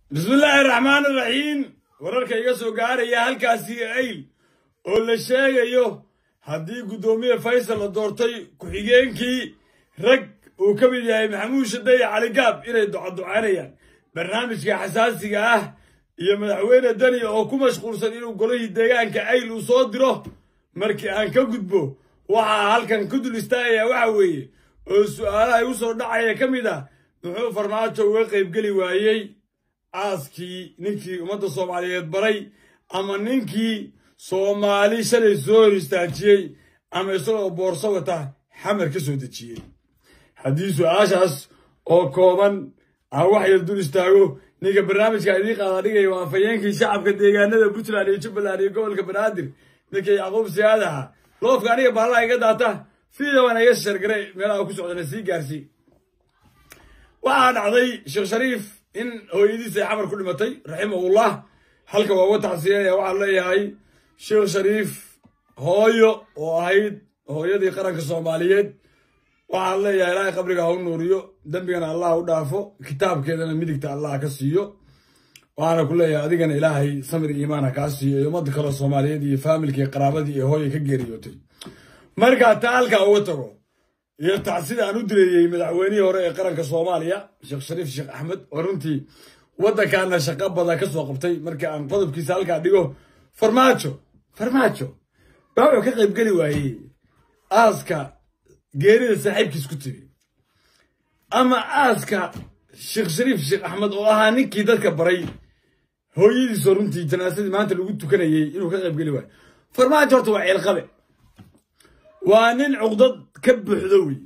bismillaahi raxmaan iraxiim wararka iga soo gaaraya halkaasi ayl oo la sheegayo haddii guddoomiye faysal la doortay ku-xigeenkii rag uu ka mid yahay maxamuud shaday caligaab inay ducaducaynayaan barnaamijka xasaasiga ah iyo madaxweyne dani oo ku mashquulsan inuu golihii deegaanka ayl uu soo diro markii aan ka gudbo waxaa halkan ku dul istaagaya waxa weeye oo su-aalaha igu soo dhacaya ka mid ah muxuu farmaajo uga qaybgeli waayey aaskii ninkii ummadda soomaaliyeed baray ama ninkii soomaali shalay soo hor istaajiyey ama isagoo boorso wata xamar ka soo dejiyey haddii su-aashaas oo kooban aan wax yar dul istaago ninka barnaamijka idiin qaada dhigaya waa afhayeenkii shacabka deegaanada puntland iyo jubbaland iyo gobolka banaadir ninka yacquub siyaadaha loofka aniga baalaha iga daata fiidawan iga shargaray meelaha ku socdana sii gaarsii waxaa dhacday sheekh shariif in hooyadiis ay xamar ku dhimatay raximahullah halka waa uga tacsiyanaya waxaa leeyahay sheekh shariif hooyo oo ahayd hooyadii qaranka soomaaliyeed waxaan leeyahay ilaahay qabriga ha u nuuriyo dembigana allah u dhaafo kitaabkeedana midigta allah ka siiyo waxaana ku leeyahay adigana ilaahay samir iimaana kaa siiyo iyo ummadda kale soomaaliyeed iyo faamilkii qaraabadii ee hooya ka geeriyootay markaa taa halkaa uga tago iyo tacsida aan u dileeyey madaxweynihii hore ee qaranka soomaaliya sheekh shariif sheekh axmed oo runtii waddankaana shaqo badan ka soo qabtay markii aan qodobkiisa halkaa dhigo farmaajo farmaajo baa wuxuu ka qaybgeli waayey aaska geerida saaxiibkiis ku timi ama aaska sheekh shariif sheekh axmed oo ahaa ninkii dadka baray hooyadiisoo runtii janaasadii maanta lagu tukanayey inuu ka qaybgeli waayo farmaajo horta waa ceelqabe waa nin cuqdad ka buuxdo wey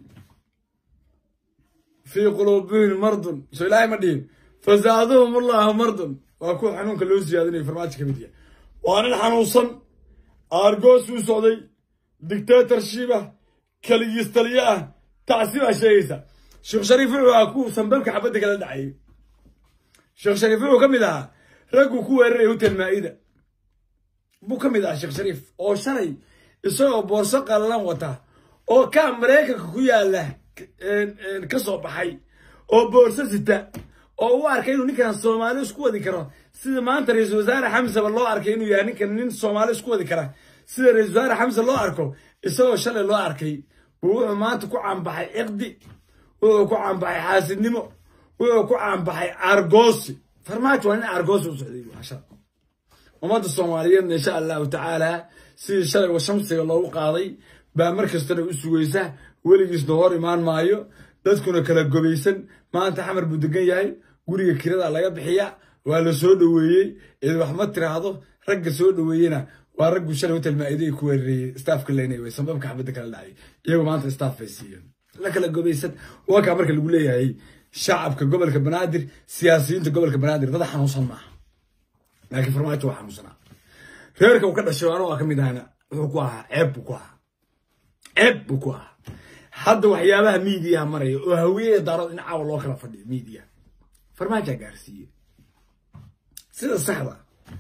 fii quluubihim mardun soo ilaahay ma dhihin fasaaduhum allahu mardun waa kuwa xanuunka loo siyaadinayo farmaajo ka mid yahay waa nin xanuunsan aargoos uu socday dictatorship ah kaligiis taliyo ah tacsi baa sheegaysa sheekh shariif wuxuu ahaa ku sanbabka xabadda kala dhacayay sheekh shariif wuxuu ka mid ahaa ragguu ku weeraraya hotel maa'ida buu ka mid ahaa sheekh shariif oo shalay isagoo boorso qallalan wata oo kaa maraykanka ku yaala ka soo baxay oo boorso sita oo u arkay inuu ninkan soomaali isku wadi karo sida maanta ra-iisul wasaare xamseba loo arkay inuu yahay ninkan nin soomaali isku wadi kara sida ra-isul wasaare xamse loo arko isagoo shalay loo arkay buu wuxuu maanta ku caanbaxay ciqdi wuxuu ku caanbaxay xaasidnimo wuxuu ku caanbaxay argoosi farmaajo waa nin argoosi u socday maasha ummadda soomaaliyeedna insha allahu tacaala sidii shalay wa shamsiga loogu qaaday baa mar kastana u sugaysa weligiisna hor imaan maayo dadkuna kala gobaysan maanta xamar buu degan yahay guriga kirada laga bixiya waa la soo dhoweeyey cid wax ma tiraahdo ragga soo dhoweeyena waa raggu shalay hotel maa'iday ku weerarayey staafka leynay way sambabka xabadda kala dhacay iyagu maanta staaf bay siiyeen la kala gobaysan wakaa marka lagu leeyahay shacabka gobolka banaadir siyaasiyiinta gobolka banaadir dad xanuunsan maaha laakiin farmaajo waa xanuunsanaa reerka uu ka dhashay anoo ka mid ahana wuxuu ku ahaa ceeb buu ku ahaa ceeb buu ku ahaa hadda waxyaabaha miidiyaha maraya oo hawiyada daarood in caawa loo kala fadhiyo miidiyaha farmaajaa gaarsiiye sida saxda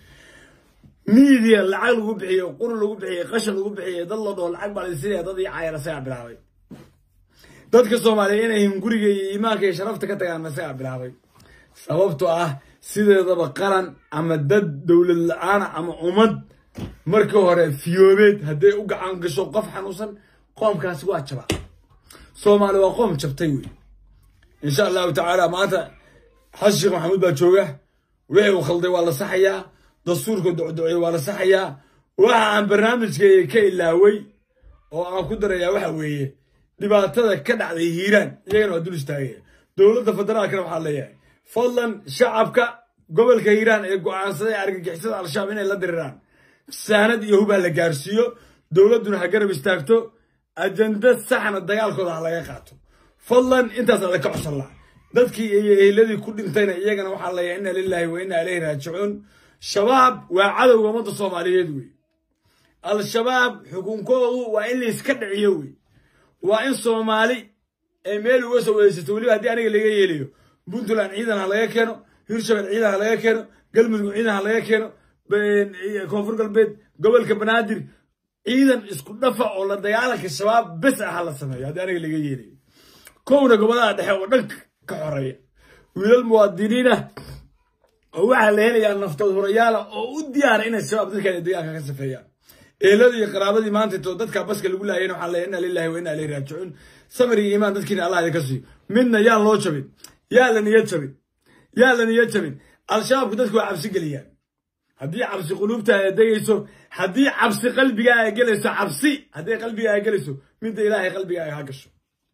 miidiya lacag lagu bixiyo quri lagu bixiyo qashan lagu bixiyo dad la dhoo lacag baa lasinaya dad ii caayar asagaa bilaabay dadka soomaaliya inay hinguriga iyo iimaanka iyo sharafta ka tagaan asagaa bilaabay sababtoo ah sideedaba qaran ama dad dowlad la-aana ama ummad markii hore fiyoobeed hadday u gacan gasho qof xanuunsan qoomkaasi waa jaba soomaali waa qoom jabtay wey insha allahu tacaala maanta xasan sheekh maxamuud baa jooga wixii uu khalday waa la saxayaa dastuurka docdocey waa la saxayaa waxa aan barnaamijkeega ka ilaaway oo aan ku darayaa waxa weeye dhibaatada ka dhacday hiiraan iyagana waa dul istaagaya dowladda federaalkana waxaa leeyahay fadlan shacabka gobolka hiiraan ee go'aansaday argagixisada al-shabaab inay la diriraan saanad iyo hubaa la gaarsiiyo dowladduna ha garab istaagto ajanda saxna dagaalkooda ha laga qaato fadlan intaas ada ka codsan laha dadkii iyo ehladii ku dhintayna iyagana waxaa leeyahay inna lilaahi wa inna ilayhi raajicuun shabaab waa cadowga ummadda soomaaliyeed wey al-shabaab xukunkoodu waa in layska dhiciyo wey waa in soomaali ay meel uga soo weysato weliba haddii aniga laga yeelayo puntland ciidan ha laga keeno hirshabel ciidan ha laga keeno galmudug ciidan ha laga keeno koonfur galbeed gobolka banaadir ciidan isku dhafa oo la dagaalanka shabaab bes ah ha la sameeyo haddii aniga laga yeelayo kowna gobolaha dhexe oo dhanka ka xoreeya wiilal muwaadiniinah oo waxaa la helayaa naftood hurayaala oo u diyaara inay shabaab dadkan deegaanka ka safeeyaan eeladii iyo qaraabadii maanta to dadka baska lagu laayeen waxaan leeyahay inna lillahi wa inna ilayhi raajicuun samir iyo iimaan dadkiina allah idinka siiyo midna yaan loo jabin yaa la niyad jabin yaa la niyad jabin al-shabaabku dadku waa cabsi geliyaan haddii cabsi quluubta ay degayso haddii cabsi qalbigaa ay gelayso cabsi haddii qalbigaa ay gelayso midda ilaahay qalbigaa ay ha gasho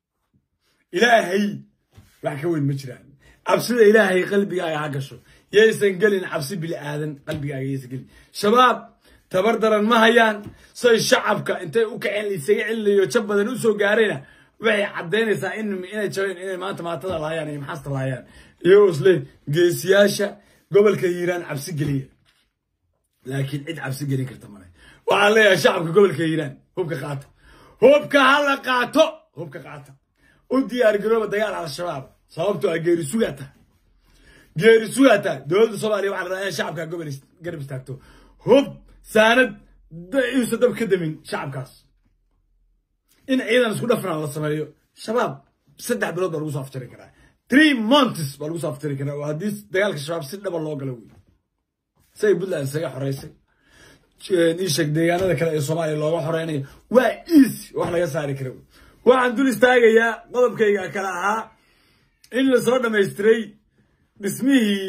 ilaahay wax ka weyn ma jiraan cabsida ilaahay qalbigaa ay ha gasho yaysan gelin cabsi bili aadan qalbigaaga yaysan gelin shabaab tabar daran ma hayaan say shacabka intay u kaceen isaga celinayo jab badan u soo gaarayna waxay caddaynaysaa in inay jabeen inay maanta maatada laayaan iyo maxaasta laayaan iyagoo isle geesiyaasha gobolka hiiraan cabsi geliya laakiin cid cabsi gelin karta male waxaan leeyahay shacabka gobolka hiiraan hubka qaata hubka hala qaato hubka qaata u diyaar garooba dagaal al-shabaab sababtoo ah geeri sugaata geeri sugaata dowladda soomaaliya waxaa la rabaa in shacabka gobol garab istaagto hub saanad iusa dab ka damin shacabkaas in ciidan isku dhafnaa la sameeyo shabaab saddex bilood baa lagu soo aftiri karaa three months baa lagu soo aftiri karaa oo haddii dagaalka shabaab si dhaba loo galo wey say puntland isaga xoreysay iisheeg deegaanada kale ee soomaaliya looga xoreynayo waa easy wax laga saari kara wey waxaan dul istaagayaa qodobkayga kale ahaa in lasoo dhamaystiray dhismihii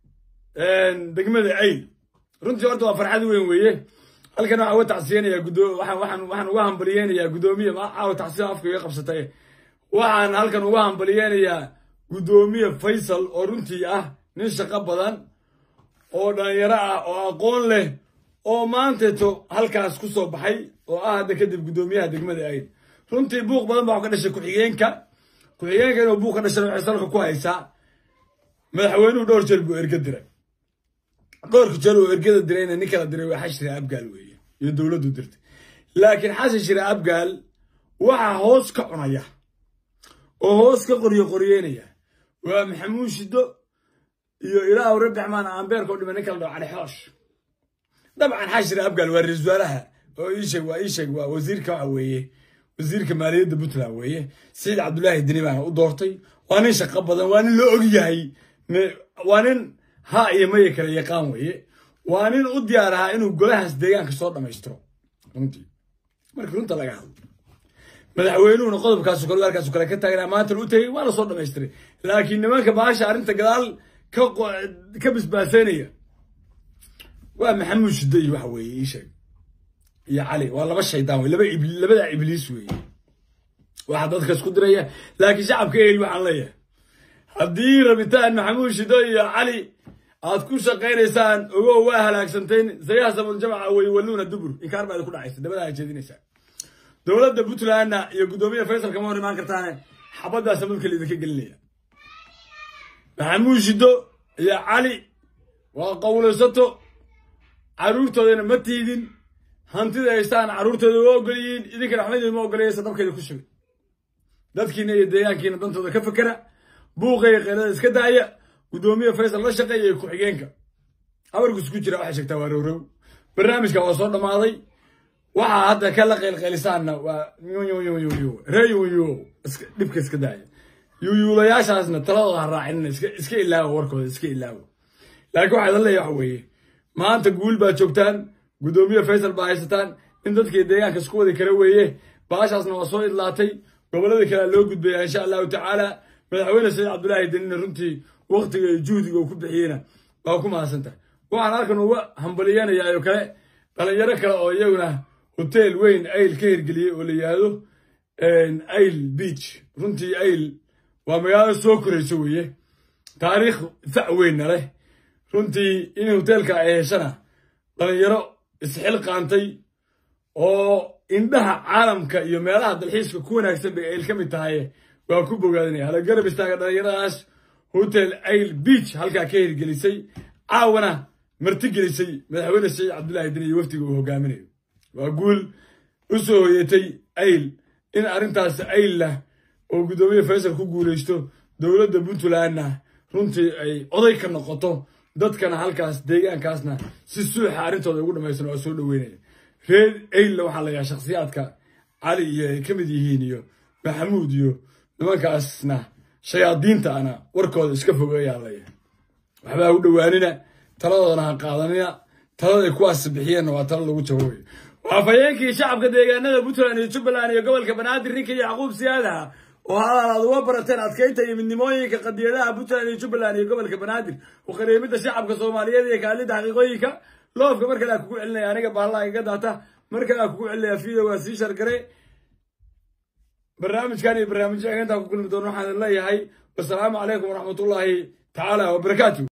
degmada ayl runtii horta waa farxad weyn weeye halkan waxaa uga tacsiyanayaa gudo waxaan waxaan waxaan uga hambaliyeynayaa guddoomiye caawa tacsiya afka iga qabsatay waxaan halkan uga hambaliyeynayaa guddoomiye faysal oo runtii ah nin shaqo badan oo dhalinyaro ah oo aqoon leh oo maanteeto halkaas ku soo baxay oo ah hadda kadib guddoomiyaha degmada ayl runtii buuq badan baa ka dhashay ku-xigeenka ku-xigeenka inuu buuq ka dhashay waxay salka ku haysaa madaxweynuhu dhowr jeel buu erga diray dhowrka jeel oo ergada dirayna nin kala diray waa xasan shire abgaal weeye iyo dowladdu dirtay laakiin xasan shire abgaal waxaa hoos ka cunaya oo hoos ka qoryo qoryeynaya waa maxamuud shido iyo ilaahu rabbi xamaan ambeerka u dhima nin kala dhaho cali xoosh dabcan xasan shire abgaal waa ra-iisul wasaaraha oo iisheeg waa iisheeg waa wasiirka waxa weeye wasiirka maaliyadda puntland weeye saciid cabdullaahi deni baana u doortay waa nin shaqo badan waa nin la og yahay waa nin ha iyo maya kale yaqaan weeye waa nin u diyaar ahaa inuu golahaas deegaanka soo dhammaystiro runtii markii runta laga hadlo madaxweynuhuna qodobkaasu kale halkaasu kale ka taagnaa maantana u tegey waa la soo dhammaystiray laakiin nimanka baasha arrinta gadaal ka ka bisbaaseynaya waa maxamuud shiddo iyo waxa weeye ii sheeg iyo cali waa laba shaydaan wey laba labada ibliis weeye waxaa dadka isku diraya laakiin shacabka ehel waxaan leeyahay haddii rabitaan maxamuud shido iyo cali aad ku shaqaynaysaan ogow waa halaagsantayn sayahsamul jamaca wey walluuna dubur inkaar baa idinku dhacaysa dabada jeedinaysaa dowladda puntlandna iyo guddoomiya faysal kama hor imaan kartaane xabaddaasa madka laidinka gelinaya maxamuud shido iyo cali waa qawlaysato carruurtoodana ma tiidin hantida haystaan carruurtooda waa ogolyihiin idinkana waxba ma ogolayaysa dabkeeda ku shubay dadkiina iyo deegaankiina dantooda ka fekera buuqa iyo keelada iska daaya guddoomiye faysal la shaqeeya iyo ku-xigeenka habarkus ku jira waxay sheegtaa waa rowrow barnaamijka waa soo dhammaaday waxaa hadda ka la qeylqeylisaanna waa ree yuyu dhibka iska daaya yuyuulayaashaasna taladooda ha raacinina iska ilaawo warkooda iska ilaawo laakiin waxaa idin leeyahay waxa weeye maanta guul baa joogtaan guddoomiye faysal baa haysataan in dadkii deegaanka isku wadi kara weeye baashaasna waa soo idlaatay gobolladii kalea loo gudbaya insha allahu tacaala madaxweyne saciid cabdullaahi denina runtii waktiga iyo juhdiga uu ku bixiyeyna waa ku mahadsantahay waxaan halkan uga hambaliyanayaa oo kale dhalinyaro kale oo iyaguna hoteel weyn ayl ka hirgeliyey oo la yihahdo ayl beach runtii ayl waa magaalo soo korayso weeye taariikh fac weynna leh runtii in hoteelka ay heshana dhalinyaro isxil qaantay oo indhaha caalamka iyo meelaha dalxiiska ku wanaagsan bay ayl ka mid tahay waa ku bogaadinaya hala garab istaaga dhalinyaradaas hotel ayl beach halkaa ka hirgelisay caawana martigelisay madaxweyne saciid cabdullaahi deni iyo waftiga uu hogaaminayo waa guul u soo hoyatay ayl in arrintaas aylla oo guddoomiye faysal ku guulaysto dowladda puntlandna runtii ay oday ka noqoto dadkana halkaas deegaankaasna si suuxa arrintooda ugu dhamaysan waa soo dhoweynaya reer aylla waxaa la yahaa shakhsiyaadka cali iyo ay ka mid yihiin iyo maxamuud iyo nimankaasna shayaadiinta ana warkooda iska fogeeyaa leeyahay waxba ha u dhowaanina taladoodana ha qaadanina talada ay kuwaas bixiyeenna waa talo lagu jawaabayo waa fayeenkii shacabka deegaanada puntland iyo jubbaland iyo gobolka banaadir ninka yacquub siyaada oo hadal aad uga barateen adkaynta iyo midnimooyinka qadiyadaha puntland iyo jubbaland iyo gobolka banaadir u qareemida shacabka soomaaliyeed iyo kaalida xaqiiqooyinka loofka mar kale aa kugu celinaya aniga bahallaha iga daata mar kale aa kugu celinaya video waa sii shargare barnaamijkan iyo barnaamijyaga intaan ku kulmi doono waxaan leeyahay wasalaamu calaykum waraxmatullaahi tacaala wabarakaatu